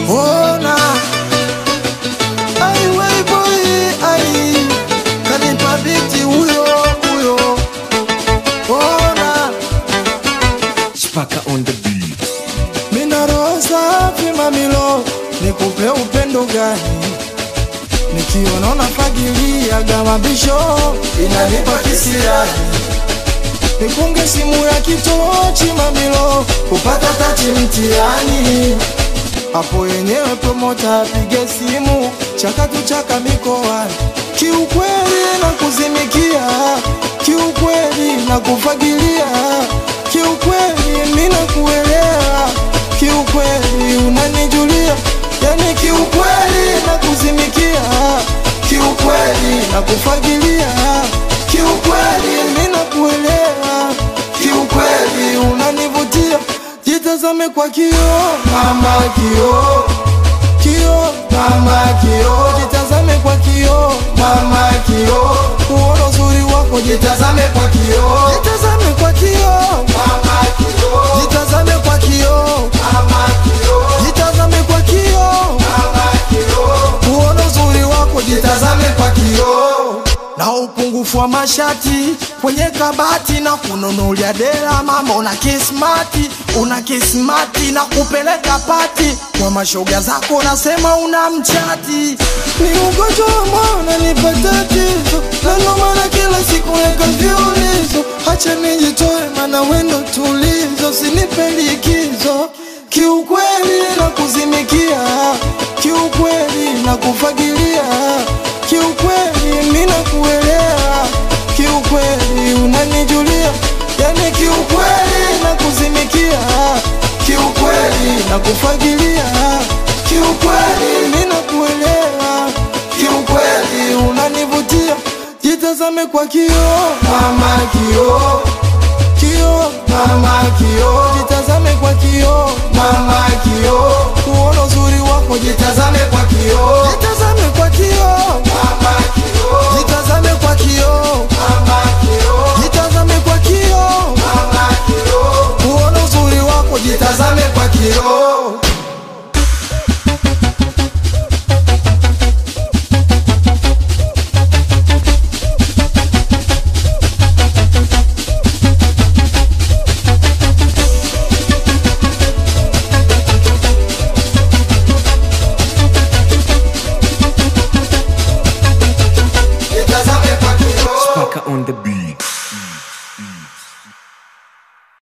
ona ai Wayboy ai kanipa biti huyo huyo ona Chipaka on the beat. mina roho safi mamilo nikupe upendo gani nikiona unafagilia gamabisho inanipa kisirani nikunge simu ya kitochi mamilo kupata tati mtiani hapo yenyewe promota apige simu chakatu chaka mikoani kiukweli na kuzimikia kiukweli na kufagilia kiukweli mina kuelewa kiukweli unanijulia yani kiukweli na kuzimikia kiukweli na kufagilia kiukweli mina kuelewa kiukweli unanivutia jitazame kwa kio mama kio kio mama kio jitazame kwa kio mama kio uona uzuri wako jitazame kwa kio jitazame kwa kio mama kio jitazame kwa kio mama kio jitazame kwa kio mama kio uona uzuri wako jitazame kwa kio na upungufu wa mashati kwenye kabati na kununulia dela mama una kismati una kismati na kupeleka pati kwa mashoga zako unasema una mchati ni ugonjwa wa moyo unanipa tatizo na ndo maana kila siku weka viulizo hacha nijitoe mana wendo tulizo sinipe likizo kiukweli na kuzimikia kiukweli na kufagilia kiukweli mina kuelewa kiukweli unanijulia yani kiukweli na kuzimikia kiukweli na kufagilia kiukweli mina kuelewa kiukweli unanivutia jitazame kwa kio mama kio